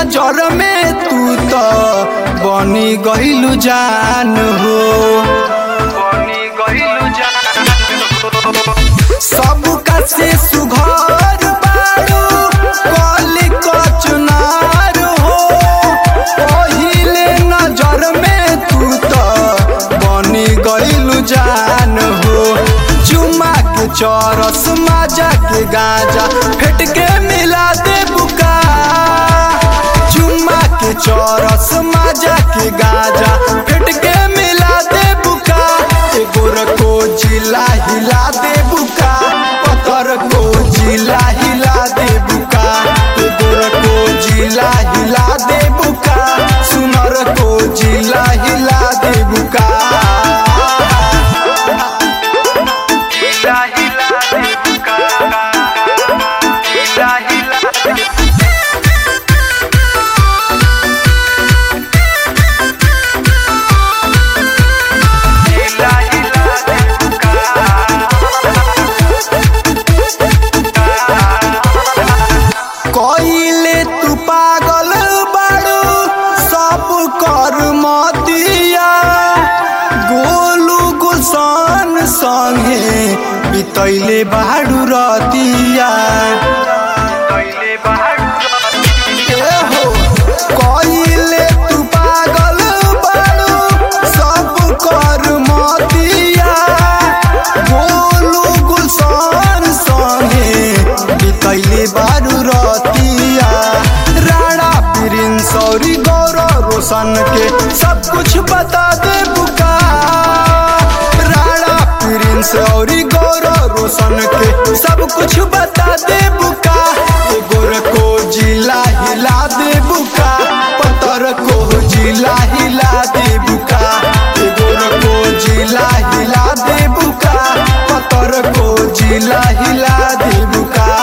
नजर में तू तो बनी गइलू जान हो बनी गइलू जान सबका से सुघर बारू कली कचनार हो पहिले नजर में तू तो बनी गइलू जान हो चुमा के चरस माजा के गाजा फेट के मिला दे बुका चुमा के चरस माजा के गाजा फेट के मिला दे बुका एगो रको जिला हिला दे बुका पत्थर को जिला हिला दे बुका एगो रको जिला हिला दे बुका सुनर को जिला हिला दे बुका हिला हिला दे बुका हिला हिला दे हिला हिला दे कइले तू पागल बाड़ू सब कर मतिया गोलू गुलशन संगे बितैले बाड़ू रतिया कइले बहादुर ए हो कइले तू पागल बाड़ू सब कर मतिया गोलू गुलशन संगे बितैले बारू रतिया राणा प्रिंस और गौरव रोशन के सब कुछ बता दे बुका राणा प्रिंस और गौरव रोशन के सब कुछ बता दे बुका एगो को जिला हिला दे बुका पतर को जिला हिला दे बुका एगो को जिला हिला दे बुका पतर को जिला हिला दे बुका